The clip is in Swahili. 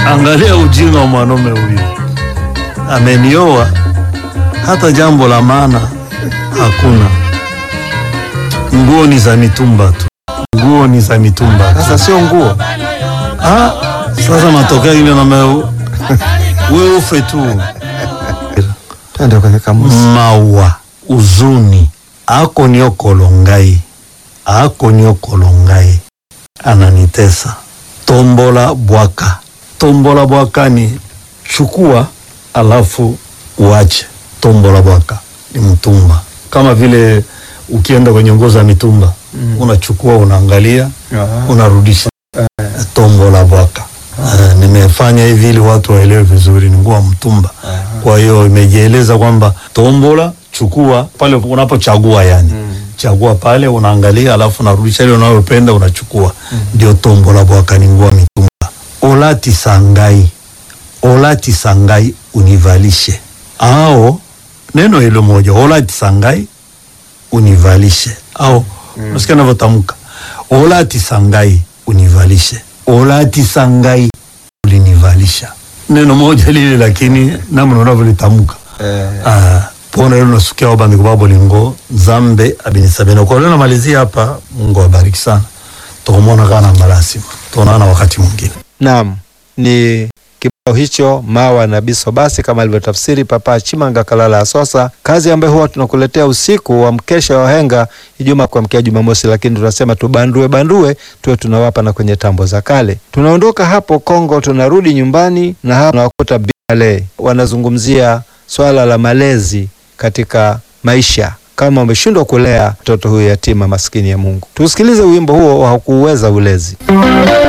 Angalia ujinga wa mwanaume huyu, amenioa hata jambo la maana hakuna. Nguo ni za mitumba tu, nguo ni za mitumba tu. Sasa sio nguo. Ah, sasa matokeo ile na wewe ufe tu. Twende kwenye kamusi. mawa uzuni ako nio kolongai ako nio kolongai ananitesa tombola bwaka tombola bwaka ni chukua alafu uache tombola bwaka ni mtumba kama vile ukienda kwenye nguo za mitumba unachukua unaangalia unarudisha tombola bwaka Uh, nimefanya hivi ili watu waelewe vizuri, ni nguo ya mtumba. Kwa hiyo imejieleza kwamba tombola, chukua pale unapochagua, yani chagua pale, unaangalia, alafu unarudisha ile unayopenda unachukua, ndio tombola bwaka, ni nguo ya mitumba. Olati sangai, olati sangai, univalishe. Ao neno hilo moja, olati sangai, univalishe. Au unasikia navyotamka, olati sangai, univalishe olati sangai ulinivalisha neno moja lile lakini namna unavyolitamka Eh, ah, pona hilo nasukia wabandiko babo lingo nzambe abinisabena kwa leo namalizia hapa mungu awabariki sana tukumona kana malasima tuonana wakati mwingine Naam, ni kibao hicho mawa na biso basi, kama alivyotafsiri Papa Chimanga Kalala Asosa, kazi ambayo huwa tunakuletea usiku wa mkesha wa henga Ijumaa kuamkia Jumamosi, lakini tunasema tubandue bandue tuwe tunawapa na kwenye tambo za kale. Tunaondoka hapo Kongo, tunarudi nyumbani na hapa tunawakuta Biale wanazungumzia swala la malezi katika maisha kama umeshindwa kulea mtoto huyu yatima maskini ya Mungu. Tusikilize wimbo huo wa kuuweza ulezi.